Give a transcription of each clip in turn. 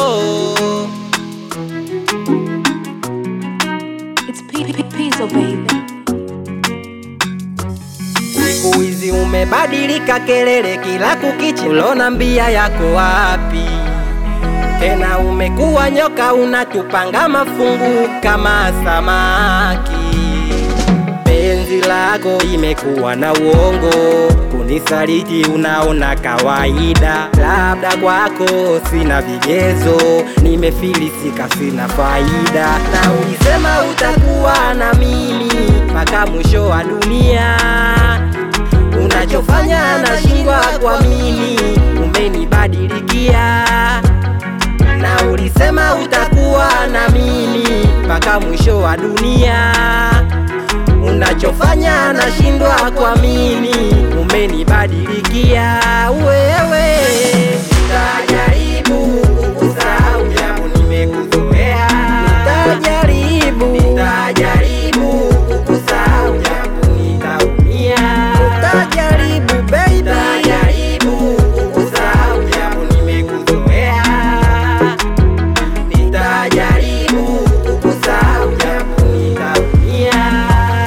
It's P- P- P- Pizzo, baby. Siku hizi umebadilika, kelele kila kukichi, ulona mbia yako wapi? Tena umekuwa nyoka, unatupanga mafungu kama samaki. Penzi lako imekuwa na uongo, kunisaliti unaona kawaida. Labda kwako sina vigezo, nimefilisika, sina faida. Na ulisema utakuwa na mimi mpaka mwisho wa dunia. Unachofanya nashindwa kuamini, umenibadilikia na ulisema utakuwa na mimi mpaka mwisho wa dunia. Unachofanya nashindwa kuamini, umenibadilikia wewe. Nitajaribu kukusahau japo nimekuzoea, nitajaribu, nitajaribu kukusahau japo nitaumia, nitajaribu baby, nitajaribu kukusahau japo nimekuzoea nitajaribu kukusahau japo nitaumia.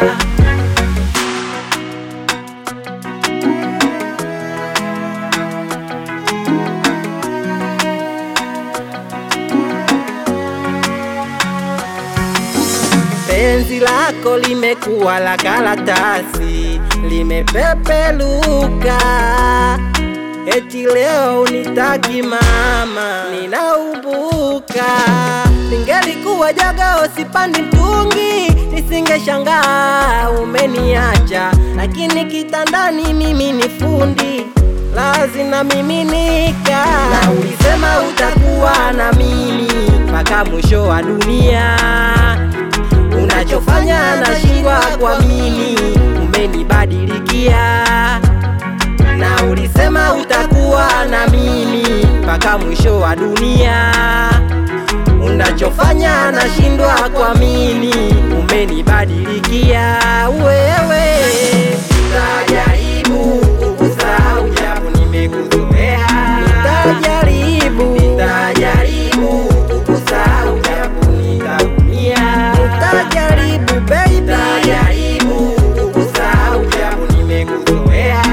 Penzi lako limekuwa la karatasi, limepepeluka. Eti leo unitaki mama, ninaubuka. Ningelikuwa jogoo sipandi mtungi, nisingeshangaa umeniacha, lakini kitandani mimi ni fundi lazi na miminika. Na ulisema utakuwa na mimi mpaka mwisho wa dunia. Unachofanya nashindwa kuamini, umenibadilikia na ulisema utakuwa na mimi mpaka mwisho wa dunia. Unachofanya nashindwa kuamini, umenibadilikia wewe. Nitajaribu kukusahau japo nimekuzoea, nitajaribu, nitajaribu kukusahau japo nitaumia, nitajaribu baby, nitajaribu kukusahau japo nimekuzoea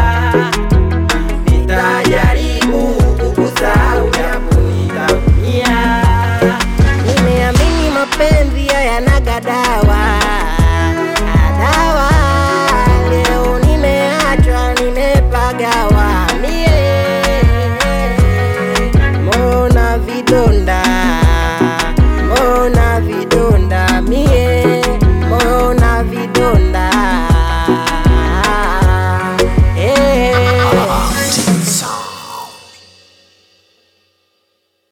nitajaribu kukusahau japo nitaumia. Nimeamini mapenzi hayanaga dawa dawa, leo nimeachwa, nimepagawa mie, mbona vidonda